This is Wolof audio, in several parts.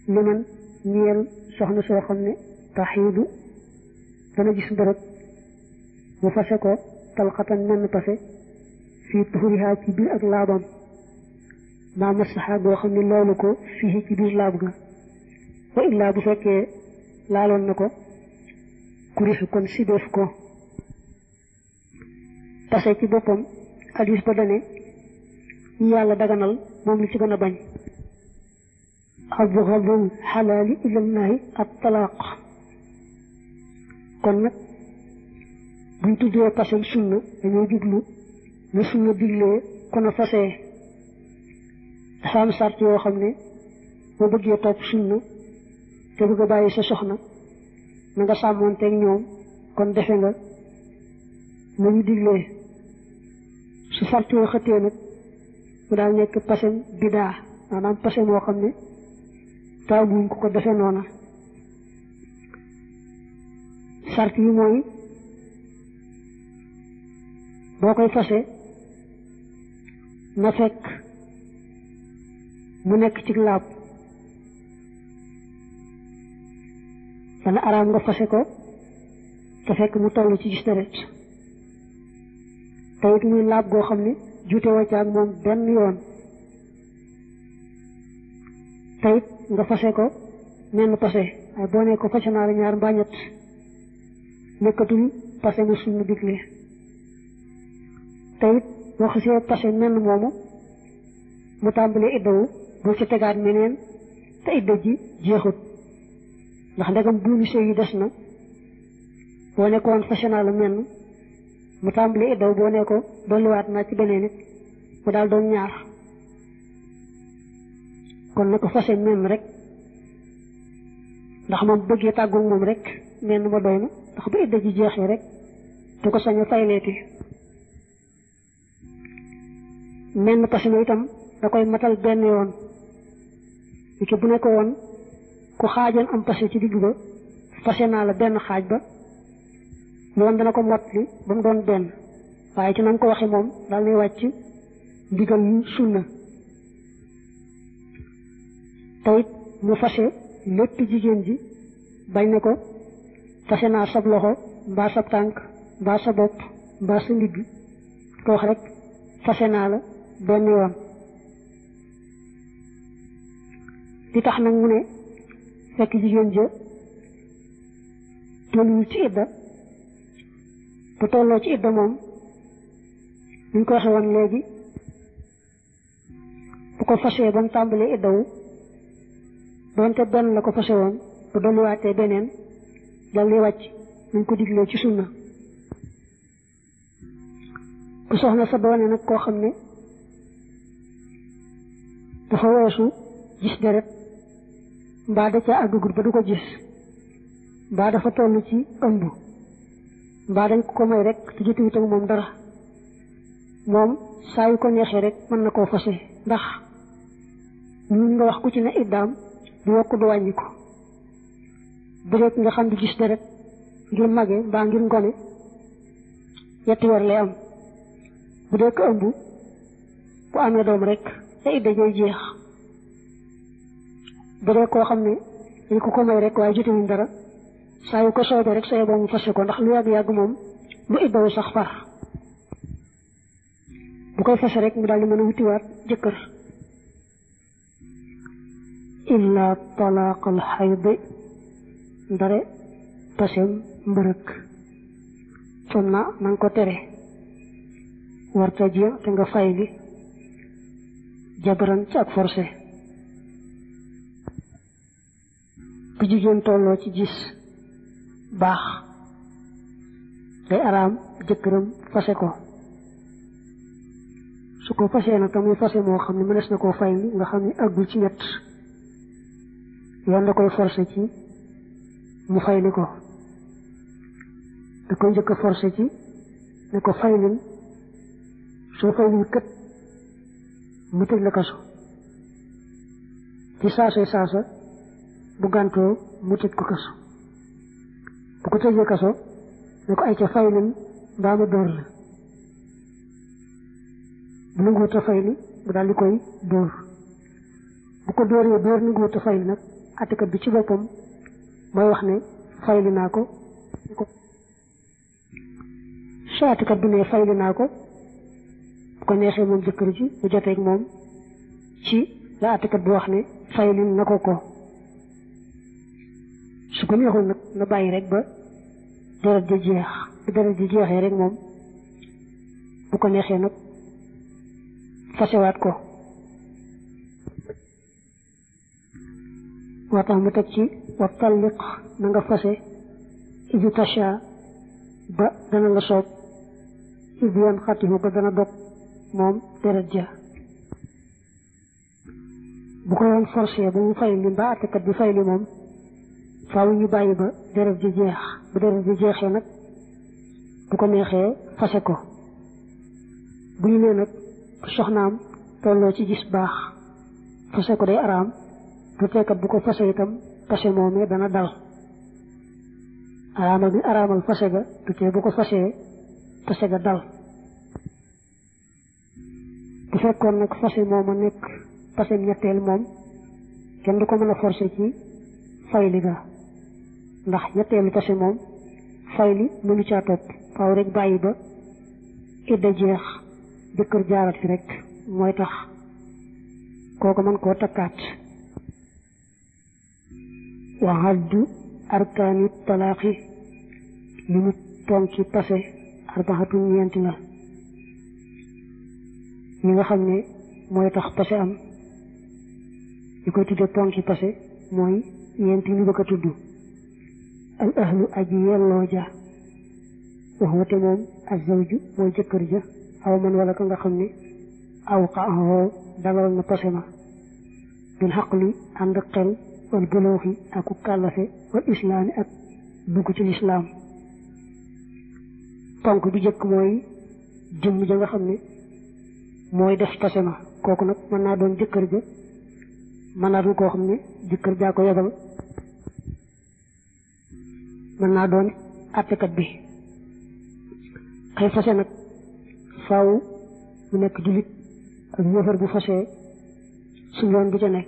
li man ñeel soxna soo xam ne taxiidu dana gis mbërëg mu fase ko talxatan menn pase fii tuxurihaa ci biir ak laabam maa masaxa boo xam ne loolu ko fii ci biir laab ga wa illaa bu fekkee laaloon na ko kurixu kon sideef ko pase ci boppam hadis ba dane yi yàlla daganal moom li ci gën a bañ abgadul xalaali ilallahi at talaaq kon nag buñ tuddee pasem sunna dañoo jublu ne sunna diglee kon a fasee dafa am sart yoo xam ne boo bëggee topp sunna te bëgg a bàyyi sa soxna na nga sàmmoonteeg ñoom kon defe nga nañu diglee su sart yoo xëttee nag mu daal nekk pasem bidaa maanaam pase moo xam ne taamuñ ko ko defe noona sart yi mooy boo koy fase na fekk mu nekk ci laab dana araam nga fase ko te fekk mu toll ci gis deret te it muy laab goo xam ne juute waccaag moom benn yoon te it nga fase ko menn pase waaye boo ne ko fase naa la ñaar mbaa ñett nekkatul pase mu sunna digle te it boo xasee pase menn moomu mu tàmbalee iddawu boo ci tegaat meneen te idda ji jeexut ndax ndegam buumi sëy yi des na boo nekkoon fase naa la menn mu tàmbalee iddaw boo ne ko dolliwaat naa ci beneen it mu daal doon ñaar kon na ko fase menn rek ndax moom bëggee tàggoog moom rek menn ma doy na ndax bu idda ji jeexee rek du ko sañ a fayleeti menn pase ma itam da koy matal benn yoon li ki bu ne ko woon ku xaajoon am pase ci digg ba pase naa la benn xaaj ba yoon dana ko mot li ba mu doon benn waaye ci na nga ko waxe moom daal lay wàcc ndigal yu sunna tayit mu fase lépp jigéen ji bañ ne ko fase naa sab loxo mbaa sab tànk mbaa sa bopp mbaa sa ndigg ko wax rek fase naa la benn yoon li tax nag mu ne fekk jigéen ja tolluwul ci idda bu tolloo ci idda moom ñu ko waxe woon léegi bu ko fasee ba mu tàmbalee iddawu doonte benn la ko fase woon bu dolliwaatee beneen dal di wàcc nañ ko diglee ci sunna bu soxna sa doone nag koo xam ne dafa weesu gis deret mbaa da ca àggagut ba du ko gis mbaa dafa toll ci ëmb mbaa dañ ko may rek te jotuwut ak moom dara moom saa yu ko neexee rek mën na koo fase ndax ñun nga wax ku ci ne iddaam du yokk du wàññi ko bu dee nga xam di gis deret ngir mage mbaa ngir ngone yetti weer lay am bu dee ko ëmb bu amee doom rek te idda jooy jeex bu dee koo xam ne dañ ko ko may rek waaye jotewuñ dara saa yu ko soobee rek sooy boo mu fase ko ndax lu yàgg-yàgg moom lu iddawu sax far bu koy fase rek mu daal di mën a wutiwaat jëkkër illa talaaqal xaydi ndare pasem mbërëk ton na nanga ko tere warta ji te nga fay li jabaran ci ak forcé bu jigéen tolloo ci gis baax day araam jëkkëram fase ko su ko fasee nag tamuy fase moo xam ne mënees na koo fay li nga xam ne àggul ci ñett yoon da koy forcé ci mu fay li ko da koy njëkk a forcé ci ne ko fay lin soo fay lin kët mu tëj la kaso ci saasay saasa bu gàntoo mu tëj ko kaso bu ko tëjee kaso ne ko ay ca fay lin mbaa ma dóor la bu nanguwut a fay li mu daal di koy dóor bu ko dóoree dóor nanguwut a fay li nag attekat bi ci boppam mooy wax ne fayli naa ko su attekat bi ne fayli naa ko bu ko neexee moom jëkkër ji bu joteeg moom ci la attekat bi wax ne fayli na ko ko su ko neexul nag na bàyyi rek ba deret ji jeex bu deret ji jeexee rek moom bu ko neexee nag fasewaat ko moo tax mu teg ci wa talliq na nga fase idu tasha ba dana la soob idu yan xatihu ba dana dog moom deret ja bu ko yoon forcé ba mu fay li mbaa attekat bi fay li moom faaw ñu bàyyi ba deret ji jeex bu deret ji jeexee nag bu ko neexee fase ko bu ñu nee nag soxnaam tolloo ci gis baax fase ko day araam du teekat bu ko fase itam fase moomee dana dal araamal bi araamal fase ga du tee bu ko fasee fase ga dal bu fekkoon nag fase mooma nekk fase ñetteel moom kenn du ko mën a forcer ci fayli ga ndax ñetteelu fase moom fayli mënu caa topp faaw rek bàyyi ba idda jeex jëkkër jaarat fi rek mooy tax kooku mën koo takkaat wa haddu arkaani talaaqi li mu tonki pase arbaxatu ñeenti la ñi nga xam ne mooy tax pase am ñu koy tudde tonki pase mooy ñeenti ñu bëgg a tudd al ahlu aji yelloo ja wax wate moom azawju mooy jëkkër ja aw man wala ka nga xam ne aw xaahoo dalal na pase ma bil xaqli ànd xel wal bulooxi ak ku kàllafe wal islaami ak dugg ci lislaam ponk bi jëkk mooy jëmm ja nga xam ne mooy def pase ma kooku nag mën naa doon jëkkër ja mën naa doon koo xam ne jëkkër jaa ko yebal mën naa doon àttekat bi xëy fase nag faaw mu nekk jullit ak yëfar bu fasee suñ yoon bu ca nekk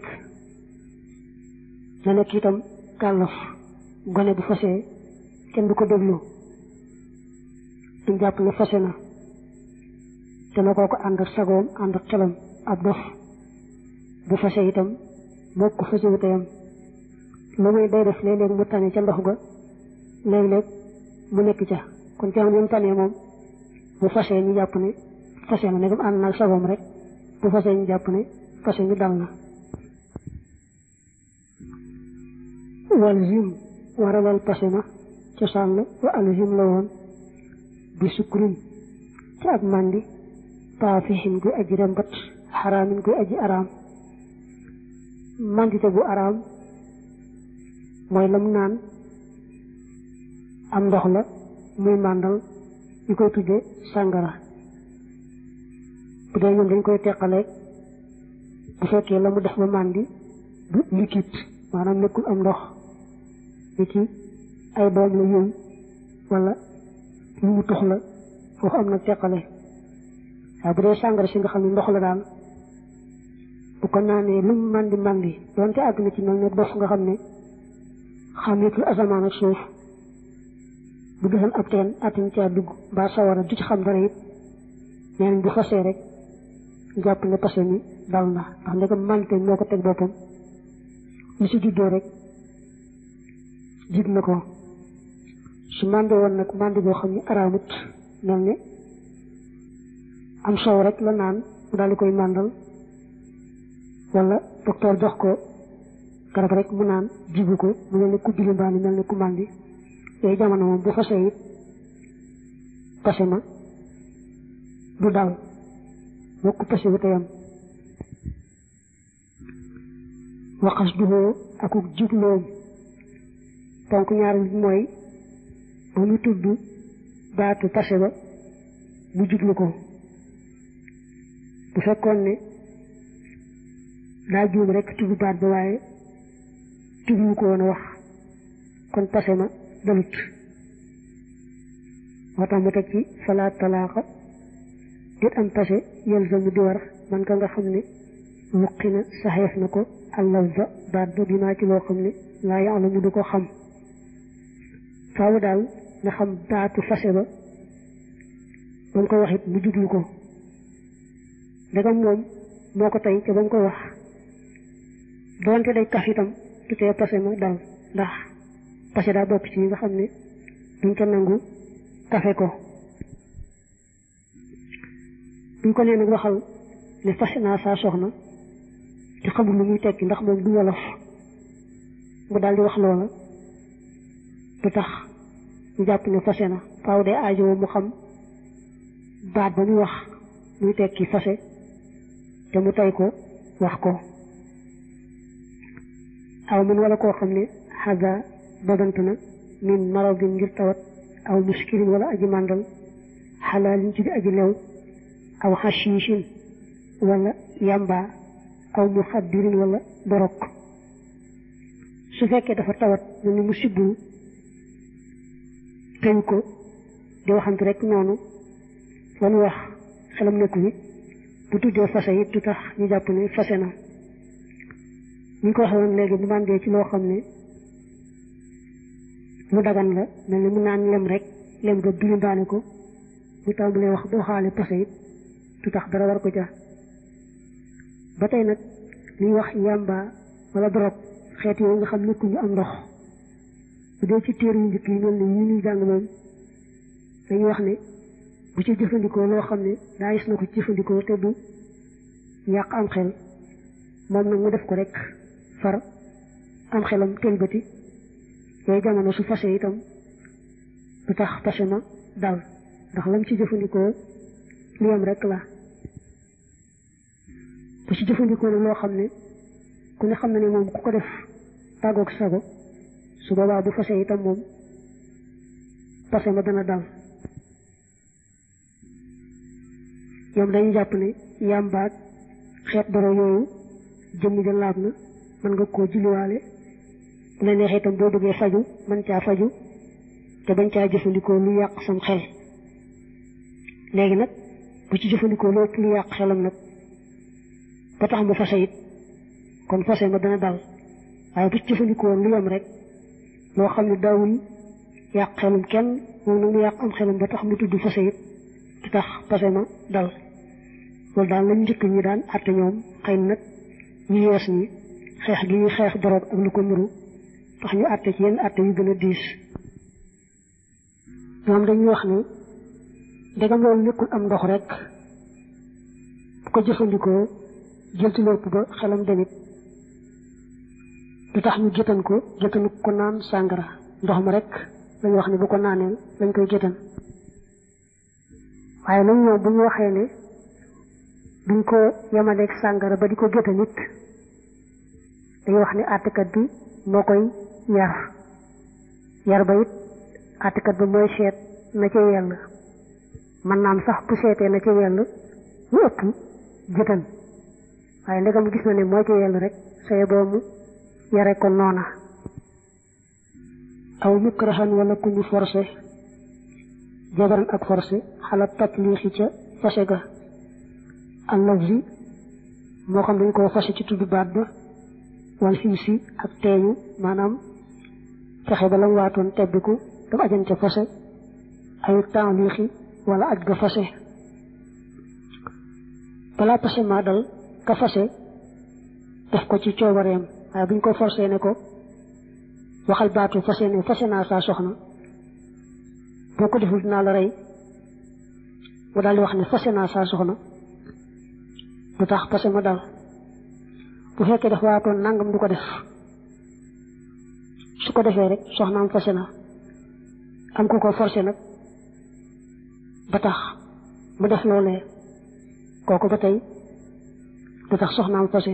na nekk itam kàllaf gone bu fasee kenn du ko déglu duñ jàpp ne fase na te na koo ko ànd ak sagoom ànd ak xelam ab dof bu fase itam moo ko fase wu teyam lu muy day def léeg-léeg mu tane ca ndox ga léeg-léeg mu nekk ca kon ca xam tane moom bu fasee ñu jàpp ne fase na negam ànd naag sagoom rek bu fasee ñu jàpp ne fase ñu dal na wal zim waralal pase ma cosaan la wa al zim la woon bi sukkurin ci ak màndi taafixin guy aji rembat xaraamin guy aji araam màndite gu araam mooy lam naan am ndox la muy màndal ñu koy tudde sàngara bu dee ñoom dañ koy teqaleeg bu fekkee la mu def ba màndi du liquide maanaam nekkul am ndox ni ci ay doom la yooyu wala lu mu tux la foofu am na teqale waaye bu dee sàngara si nga xam ne ndox la daal bu ko naanee lu mu màndi màndi doonte àgg na ci mel ne dof nga xam ne xàmmeetul asamaan ak suuf bu gisoon ab teen attin caa dugg mbaa sawara du ci xam dara it nee nañ bu fasee rek jàpp ne pase mi dal na ndax ndegam màndite moo ko teg boppam lu si juddoo rek jig na ko su màndi woon nag màndi boo xam ne araamut mel ne am soow rek la naan mu daal di koy màndal wala docteur jox ko garab rek mu naan jigu ko mu mel ne ku bili mbaa ni mel ne ku màndi yooyu jamono moom bu fasee it pase ma du dal moo ko pase wu teyam waxas duhoo akuk jubloom ponk ñaar bi mooy ba mu tudd baatu pase ba mu jublu ko bu fekkoon ne daa juum rek tudd baat ba waaye jublu ko woon a wax kon pase ma dalut moo tax mu teg ci falaat talaaxa dit am pase yelzamu di war man ka nga xam ne wuqi na saxeef na ko àllaw ba baat ba bi maa ci loo xam ne laa yàlla mu du ko xam faaw daal nga xam baatu fase ba ba mu koy wax it mu jublu ko ndegam moom moo ko tey te ba mu koy wax doonte day kaf itam du tee pase ma dal ndax pase daa bokk ci yi nga xam ne duñ ko nangu kafe ko buñ ko nee nag waxal ne fase naa saa soxna te xamul lu muy tekki ndax moom du wolof mu daal di wax loola du tax ñu jàpp ne fase na faaw de aajo mu xam baat ba muy wax muy tekki fase te mu tey ko wax ko aw mun wala koo xam ne xaga dogant na min maradin ngir tawat aw muskirin wala aji màndal xalaalin ci di aji lew aw xashiishin wala yamba aw muxaddirin wala dorog su fekkee dafa tawat mel ni mu sibbul teñ ko di waxante rek noonu lan wax xelam nekku bi bu tuddee fase it du tax ñu jàpp ne fase na ñu ko waxee woon léegi bu màndee ci loo xam ne mu dagan la mel ni mu naan lem rek lem ga bilimbaane ko mu tàmbalee wax boo xaale fase it du tax dara war ko ja ba tey nag liy wax yàmba wala dorog xeet yooyu nga xam nekkuñu am ndox bu dee ci téere yu njëkk yi mel ni yi ñuy jàng moom dañuy wax ne bu ci jëfandikoo loo xam ne daa gis na ko ci jëfandikoo te du yàq am xel moom nag mu def ko rek far am xelam tëlbati yooyu jamono su fase itam du tax fase ma dal ndax lam ci jëfandikoo li am rek la bu ci jëfandikoo ne loo xam ne ku ne xam na ne moom ku ko def tàggoog sago su boobaa bu fase itam moom fase ma dana dal ñoom dañuy jàpp ne yàmbaag xeet doro yooyu jëmm ja laab na mën nga koo julliwaale bu la neexee itam boo bëggee faju mën caa faju te bañ caa jëfandikoo lu yàq sam xel léegi nag bu ci jëfandikoo lu ëpp lu yàq xelam nag ba tax mu fase it kon fase ma dana dal waaye bu ci jëfandikoo lu yem rek loo xam ne daawul yàq xelum kenn moom nag mu yàq am xelum ba tax mu tudd fase it du tax fase ma dal loolu daal lañ njëkk ñi daan àtte ñoom xëy na nag ñu yees ñi xeex gi ñuy xeex doroog ak lu ko nuru tax ñu àtte ci yenn àtte yu gën a diis ñoom dañuy wax ne ndegam loolu nekkul am ndox rek bu ko jëfandikoo jël ci lépp ba xelam demit du tax ñu gétan ko gétanu ko naan sàngara ndox ma rek lañu wax ne bu ko naanee lañ koy gétan waaye nag ñoom bu ñu waxee ne duñ ko yemaleeg sàngara ba di ko géta nit dañuy wax ne àttekat bi moo koy yar yar ba it àttekat ba mooy seet na ca yell man naam sax bu seetee na ca yell lu ëpp gétan waaye ndegam gis na ne moo ca yell rek saye boobu yare ko noona aw mukrahan wala ku ñu forcé jabaran ak forcé xalaat tatliixi ca fase ga allafzi moo xam dañ koo fase ci tudd baat ba wal ximsi ak teeñu maanaam fexe ba la mu waatoon tebbiku daf ajan ca fase ay taaliixi wala aj ga fase balaa fase maa dal ka fase def ko ci coobareem waaye buñ ko forcé ne ko waxal baatu fase ne fase naa saa soxna boo ko deful dinaa la rey mu daal di wax ne fase naa saa soxna du tax fase ma dal bu fekkee dafa waatoon nangam du ko def su ko defee rek soxnaam fase na am ku ko forcé nag ba tax mu def loolee kooku ba tey du tax soxnaam fase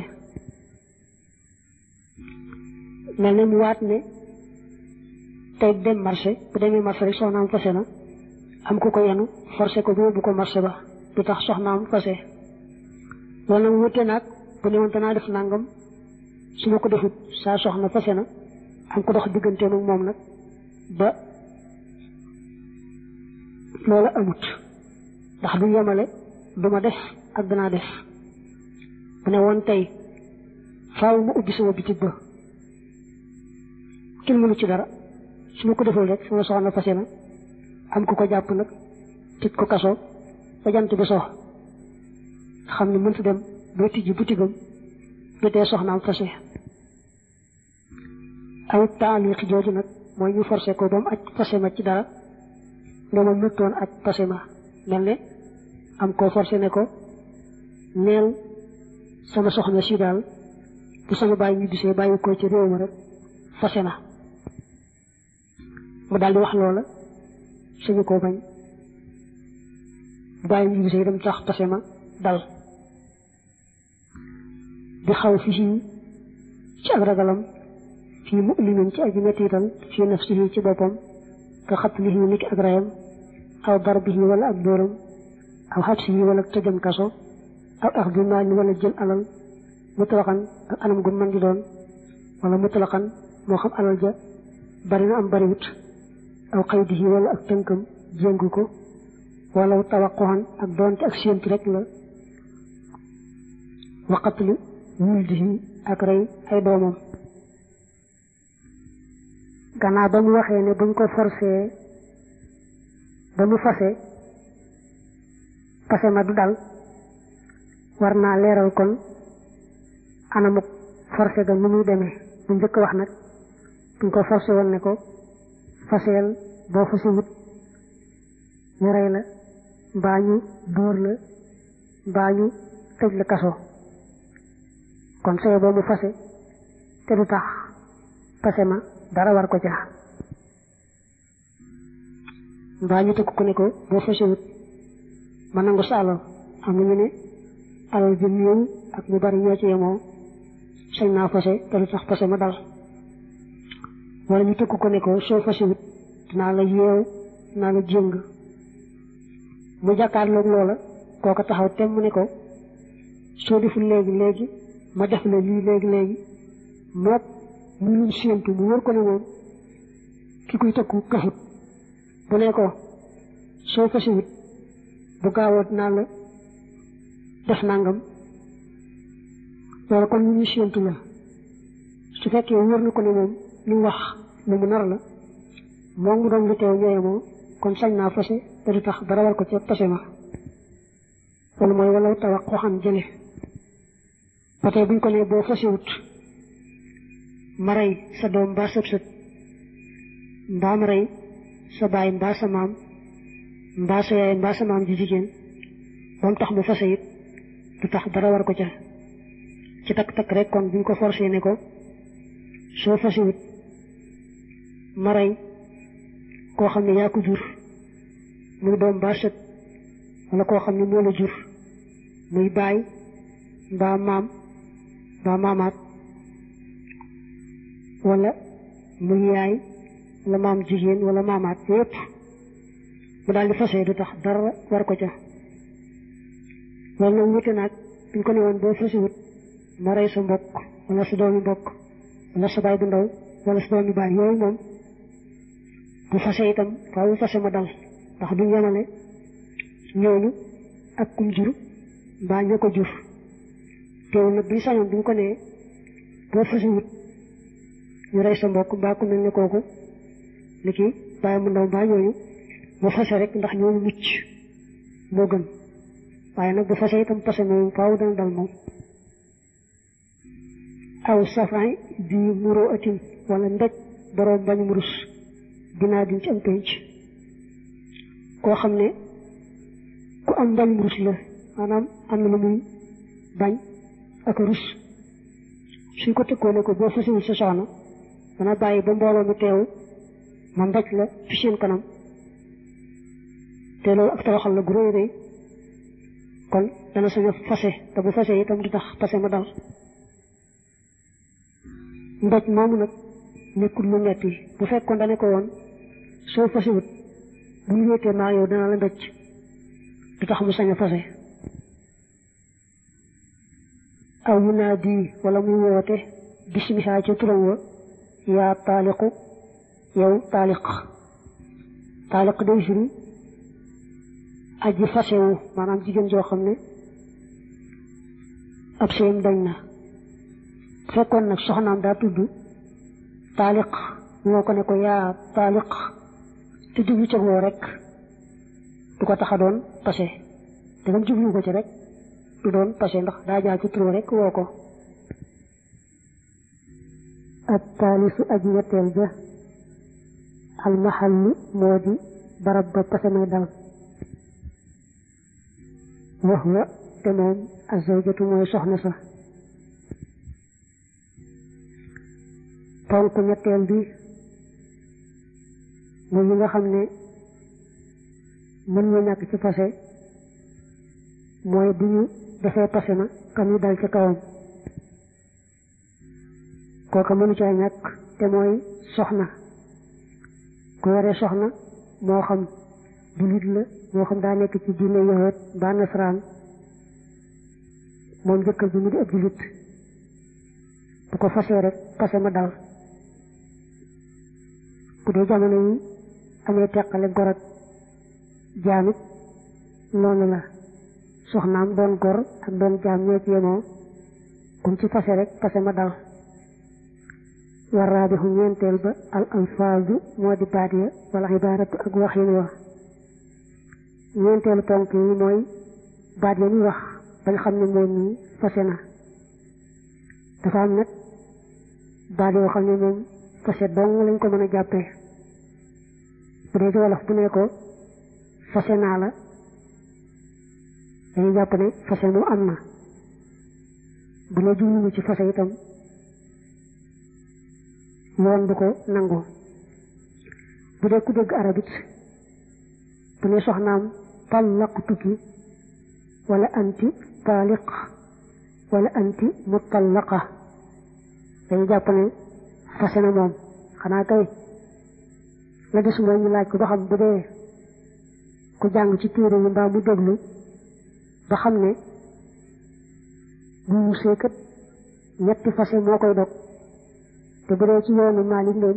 mel ne mu waat ne tey dem marché bu demee marché rek soxnaam fase na am ku ko yenu forcé ko bu yóbbu ko marché ba du tax soxnaam fase loolu nag wute nag bu ne woon danaa def nangam su ma ko defut saa soxna fase na am ko dox diggante ak moom nag ba loola amut ndax du yemale du ma def ak danaa def bu ne woon tey faaw mu ubbi sama bitig ba kenn mënu ci dara su ma ko deful rek sama soxna fase na am ku ko jàpp nag tëj ko kaso ba jant bi sox xam ne mënta dem ba tijji butigam jotee soxnaam fase aw taaliq jooju nag mooy ñu forcé ko ba mu aj fase ma ci dara ne ma mëttoon aj fase ma mel ne am koo forcé ne ko neel sama soxna si daal bu sama bàyyi ñu bisee bàyyi ko ci réew ma rek fase na mu daal di wax loola suñu koo bañ bu bàyyi ñu bisee dem tax fase ma dal di xaw fi ci ak ragalam fii mu'minin ci aji mettital fii nafsihi ci boppam ka xatlihi niki ak rayam aw darbihi wala ak dóoram aw xabsihi wala tëjam kaso aw axdi maali wala jël alal mutlaqan ak anam gu mën di doon wala mutlaqan moo xam alal ja bari na am bariwut aw xaydihi wala ak tënkam jéngu ko wala tawaquhan ak doonte ak séentu rek la waqatli wuldihi ak rey ay doomam gannaaw ba mu waxee ne buñ ko forcé ba mu fase fase ma du dal war naa leeral kon anamuk forcé ga nu muy demee bu njëkk wax nag buñ ko forcé woon ne ko faseel boo fasi wut ñu rey la mbaa ñu dóor la mbaa ñu tëj la kaso kon sëy boo mu fase te du tax fase ma dara war ko ca mbaa ñu tëkk ko ne ko boo fasewut ma nangu sa alal am na ñu ne alal ji néew ak ñu bari ñoo ci yemoo sañ naa fase te du tax fase ma dal wala ñu tëkk ko ne ko soo fasewut dinaa la yeew dinaa la jéng mu jàkkaarloog loola kooka taxaw tem mu ne ko soo deful léegi léegi ma def la lii léegi léegi mook muy luñ séentu mu wër ko ne moom ki koy tëkku kafut bu ne ko soo fasiwut bu gaawoo dinaa la def nangam loolu kon lu ñu séentu la su fekkee wër na ko ne moom lu wax lu mu nar la moom mu doon lu teew ñooye moom kon sañ naa fase te du tax dara war ko ca fase ma loolu mooy wala tawax waxam jële ba tey buñ ko ne boo fasiwut ma rey sa doom mbaa sëb sët mbaa ma rey sa baay mbaa sa maam mbaa sa yaay mbaa sa maam ji jigéen ba mu tax mu fase it du tax dara war ko ca ci takk-takk rek kon buñ ko forcé ne ko soo fasiwut ma rey koo xam ne yaa ko jur muy doom mbaa sët wala koo xam ne moo la jur muy baay mbaa maam mbaa maamaat wala muy yaay wala maam jigéen wala maamaat yépp mu daal di fase du tax dara war ko ca loolu nag wute naag buñ ko ne woon boo fasiwut ma rey sa mbokk wala sa doomi mbokk wala sa baay bu ndaw wala sa doomi baay yooyu moom bu fase itam faaw fase ma dal ndax duñ yemale ñooñu ak kum jur mbaa ña ko jur teewul nag buñ sañoon buñ ko nee boo fasiwut ñu rey sa mbokk mbaa ku mel ne kooku ni ki bàyyi mu ndaw mbaa ñooñu bu fase rek ndax ñooñu mucc moo gën waaye nag bu fase itam fase moom faaw dana dal moom aw safan bi muroo atin wala ndej boroom bañ mu rus dinaa diñ ci am penc koo xam ne ku am bañ mu rus la maanaam am na lu muy bañ ak rus suñ ko tëkkoo ne ko boo fasiwul sa soxna dana bàyyi ba mbooloo mi teew ma mbaj la fi seen kanam te loolu ak tawaxal la gu rëy rëy kon dana sañ a fase te bu fase itam du tax fase ma dal mbaj moomu nag nekkul lu metti bu fekkoon dane ko woon soo fasiwut bu ñu wéetee maa yow dana la mbéj du tax mu sañ a fase aw yu naa di wala muy woote bisimihaa ci turam wa yaa taaliqu yow taaliq taaliq day firi aji fasewu maanaam jigéen joo xam ne ab sëyam dañ na fekkoon nag soxnaam daa tudd taaliq ñoo ko ne ko yaa taaliq te jublu ca woo rek du ko tax a doon pase te gam jublu ko ci rek du doon pase ndax daa jaar ci turu rek woo ko ak taalisu aji ñetteel ja almahallu moo di barab ba pase may dal wax wa te moom azawjatu mooy soxna sa ponk ñetteel bi mooy yi nga xam ne mën nga ñàkk ci pase mooy bu ñu defee pase na kam ñu dal ci kawam kooka mënu caa ñàkk te mooy soxna ku yore soxna moo xam jullit la moo xam daa nekk ci diine yahud ba nasaraan moom jëkkër bi mu di ab jullit bu ko fasee rek pase ma dal bu dee jamono yi amee teqale gor ak jaamit noonu la soxnaam doon gor ak doon jaam ñoo ci yemoo kum ci pase rek pase ma dal war raabixu ñeenteel ba al alfaazu moo di baat ya wala ibaaratu ak waxin wa ñeenteelu ponk yi mooy baat ya ñuy wax bañ xam ne moom ñi fase na dafa am nag baat yoo xam ne moom fase dong lañ ko mën a jàppee bu dee ci wolof bu ne ko fase naa la dañuy jàpp ne fase mu am na bu ne jubluwu ci fase itam yoon du ko nangu bu dee ku dégg arabit bu ne soxnaam tallaqtuki wala anti taaliq wala anti mutallaqa dañuy jàpp ne fase na moom xanaa kay la des mooy ñu laaj ko ba xam bu dee ku jàng ci téere yi mbaa mu déglu ba xam ne bu mu seekat ñetti fase moo koy dog te bu dee ci yoonu Maalik leen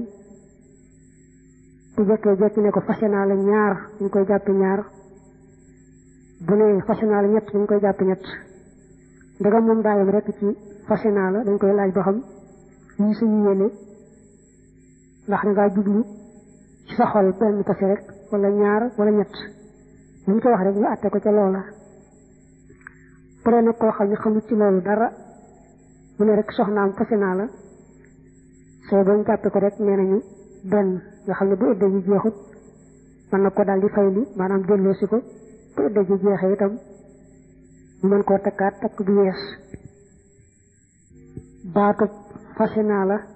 bu jëkkee jekki ne ko fase naa la ñaar ñu koy jàppe ñaar bu ne fase naa la ñett dañ koy jàppe ñett ndegam moom daayam rek ci fase naa la dañ koy laaj ba xam lii suñu yéene ndax da ngaa jublu ci sa xol benn fase rek wala ñaar wala ñett li ñu ko wax rek ñu àtte ko ca loola bu dee nag koo xam ne xamut ci loolu dara mu ne rek soxnaam fase naa la soo bañ jàppe ko rek nee nañu benn nga xam ne bu ëddee ji jeexut mën na ko daal di fayli maanaam delloosi ko bu ëddee ji jeexee itam ñu mën koo takkaat takk bu yees baatu fase naa la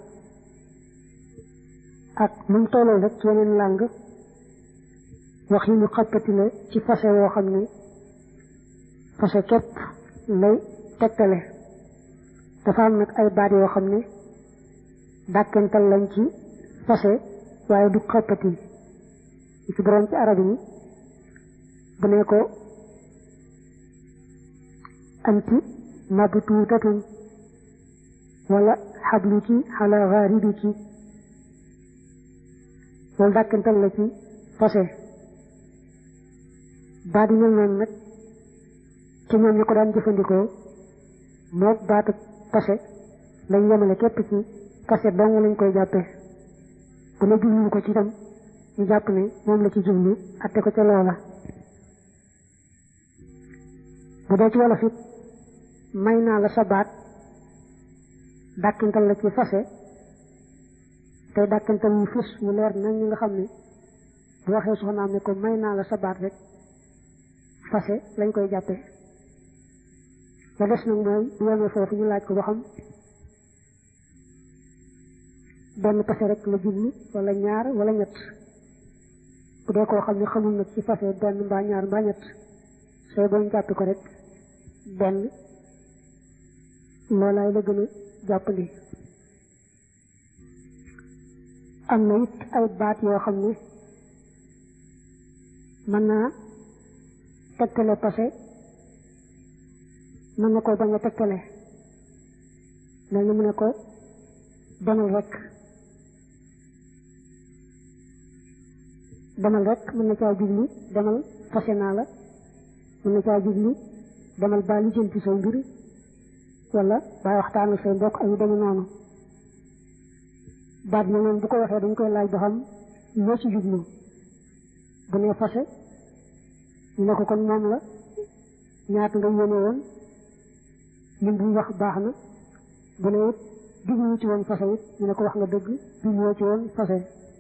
ak nu mu tollool rek ci yeneen làng wax yi ñu xappati la ci fase woo xam ne fase képp lay tegtale dafa am nag ay baat yoo xam ne dàkkental lañ ci fase waaye du xappati ci borom ci arab yi bu ne ko anti mabtuutatun wala xabluki xala xaaribiki loolu dàkkental la ci fase baat yi mel noonu nag ci ñoom ñu ko daan jëfandikoo moog baatu fase lañ yemale képp ci fase dong lañ koy jàppee bu ne jublu ko ci itam ñu jàpp ne moom la ci jublu atte ko ca loola bu dee ci wolof it may naa la sa baat dàkkantal la ci fase tey dàkkantal yu fës yu leer nañ ñi nga xam ne bu waxee soxnaam ne ko may naa la sa baat rek fase lañ koy jàppee la des nag mooy bu yemee foofu ñu laaj ko ba xam benn pase rek la jublu wala ñaar wala ñett bu dee koo xam ne xamul nag ci fase benn mbaa ñaar mbaa ñett sooy bañ jàpp ko rek benn loolaay la gën a jàppandi am na it ay baat yoo xam ne mën naa tegtale pase mën na ko bañ a tegtale mel ni mu ne ko demal rek demal rek mën na caa jublu demal fase naa la mën na caa jublu demal baa lijjanti sa mbir wala bàyyi waxtaan ak say mbokk ak yu demee noonu baat bi noonu bu ko waxee dañ koy laaj ba xam loo ci jublu bu nee fase ñu ne ko kon moom la ñaata nga yéene woon lim bu wax baax na bu ne it jublu ci woon fase it ñu ne ko wax nga dëgg jublu ci woon fase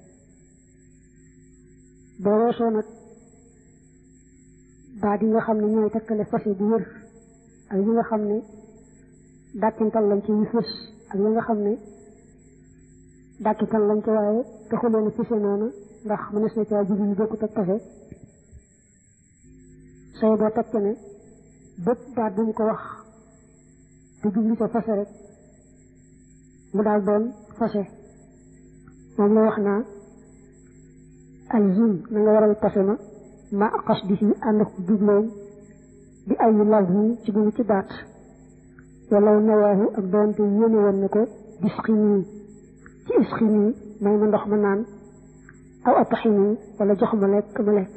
boo weesoo nag baat yi nga xam ne ñooy tekkale fase bu wér ak yi nga xam ne dàkkintal lañ ci yu fës ak yi nga xam ne dàkkintal lañ ci waaye taxuloon a fëse noonu ndax mënees na caa jublu bokkut ak fase say boo teg ne bépp baat bu mu ko wax te jublu ca fase rek mu daal doon fase moom la wax naa alzim na nga waral fase ma ma xas di si ànd ak jubloom bi ay law yi ci bu ci baat wala nawaahu ak doonte yéene woon ne ko disxini ci isxini may ma ndox ma naan aw ataxini wala jox ma lekk ma lekk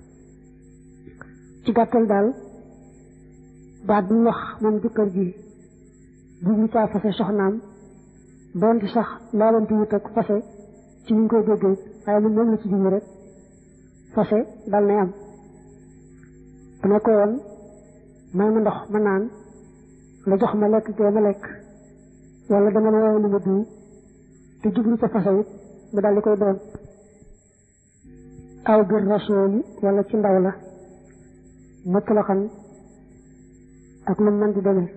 ci gàttal daal baat bu mu wax moom jëkkër ji jublu caa fase soxnaam doonte sax laalante wut ak fase ci ñu koy déggee waaye lu moom la ci jublu rek fase dal nay am bu ne ko woon may ma ndox ma naan la jox ma lekk gee ma lekk wala dama la woowee lu ma diw te jublu ca fase it mu dal di koy doon aw bir rasooli wala ci ndaw la mëkk la xam ak lu mën di demee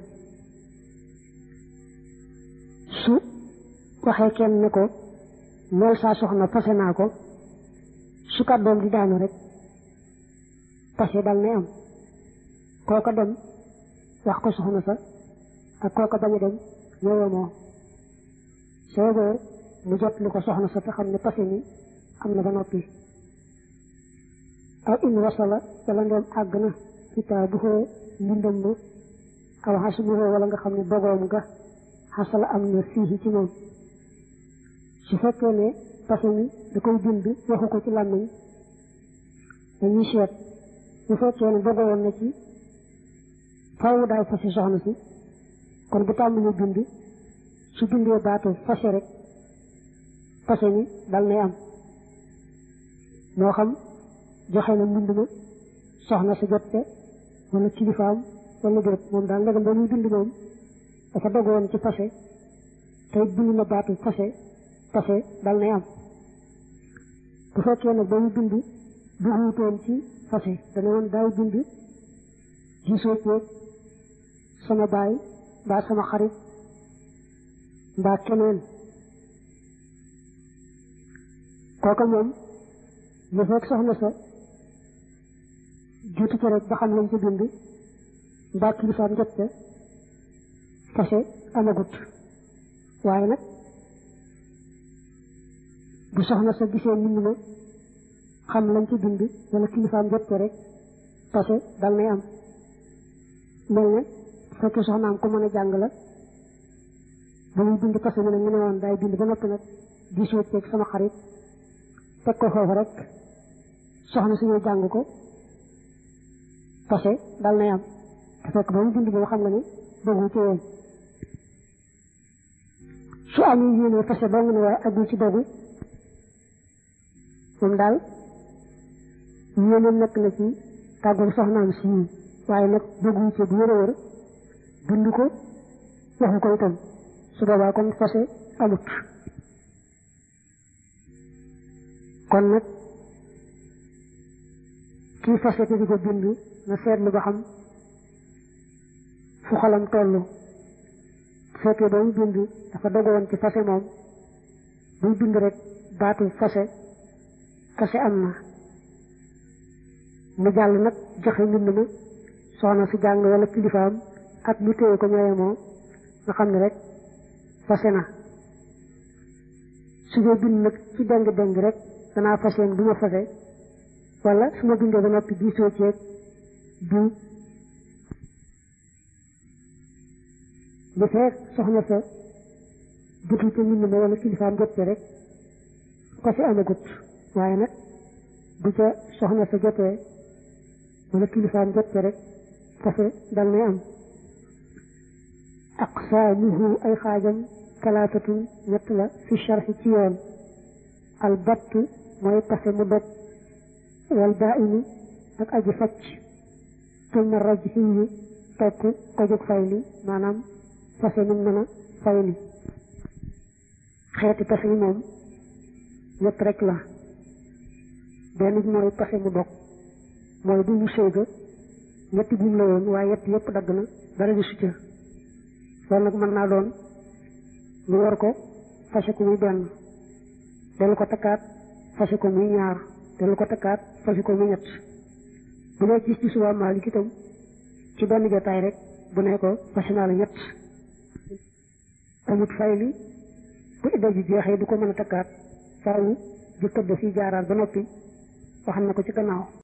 su waxee kenn ne ko lool saa soxna fase naa ko su kàddoom di daanu rek fase dal nay am kooka dem wax ko soxna sa ak kooka bañ a dem ñooyoo moo soobee mu jot lu ko soxna sa te xam ne fase mi am na ba noppi aw in wasala wala ndoom àgg na kitaabuhoo mbindam ma aw xasbuhoo wala nga xam ne bogoom nga xasala am na fii ci moom su fekkee ne fase mi da koy bind waxu ko ci làmmiñ dañuy seet bu fekkee ne bogowoon na ci faaw daay fase soxna si kon bu tàmbalee bind su bindee baatu fase rek fase mi dal nay am moo xam joxe na mbind ma soxna si jot te wala kilifaam wala déet moom daal ndegam ba muy bind moom dafa dogoon ci fase tey bind na baatu fase fase dal nay am bu fekkee nag ba muy bind bu wuutoon ci fase dana woon daay bind gisoo ceeg sama baay mbaa sama xarit mbaa keneen kooka moom lu fekk soxna sa juutu ca rek ba xam lañ ca bind mbaa kilifaam jot ca fase amagut waaye nag bu soxna sa gisee mbind ma xam lañ ca bind wala kilifaam jot ca rek fase dal nay am mel ne fekkee soxnaam ko mën a jàng la ba muy bind fase mi nag ñu ne woon daay bind ba noppi nag gisoo ceeg sama xarit teg ko foofu rek soxna si ñëw jàng ko fase dal nay am te fekk ba mu bind boobu xam nga ne bëggu ci woon su amee yéene fase dong ne waaye agul ci dogu moom daal yéene nekk na ci tàggul soxnaam si waaye nag bëggu ci bu wér a wér bind ko waxu ko itam su boobaa kon fase amut kon nag kii fase te di ko bind na seetlu ba xam fu xolam toll bu fekkee ba mu bind dafa dogoon ci fase moom buy bind rek baatu fase fase am na mu jàll nag joxe mbind ma soxna si jàng wala kilifaam ak mu téye ko ñooye moo nga xam ne rek fase na su dee bind nag ci deng deng rek danaa faseen bu ma fase wala su ma bindee ba noppi diisoo ceeg du bu fekk soxna sa jotul ca mbind ma wala kilifaam jot ca rek fase amagut waaye nag bu ca soxna sa jotee wala kilifaam jot ca rek fase dal nay am aqsaamuhu ay xaajam talaatatun ñett la fi sharxi ci yoon al batt mooy pase mu dog wal baa'inu ak aji facc tumma rajhiyu topp ko jóg fayli maanaam pase mu mën a fayli xeeti pase yi moom ñett rek la benn bi mooy pase mu dog mooy bu mu séega ñetti buum la woon waaye yett yëpp dagg na dara di succa loolu nag mën naa doon ñu war ko fase ko muy benn dellu ko takkaat fase ko muy ñaar dellu ko takkaat fase ko muy ñett bu dee ci ci suba Maalik itam ci benn jotaay rek bu ne ko fase naa la ñett amut fayli bu idda ji jeexee du ko mën a takkaat faaw jëkkër da fi jaaraat ba noppi wax na ko ci gannaaw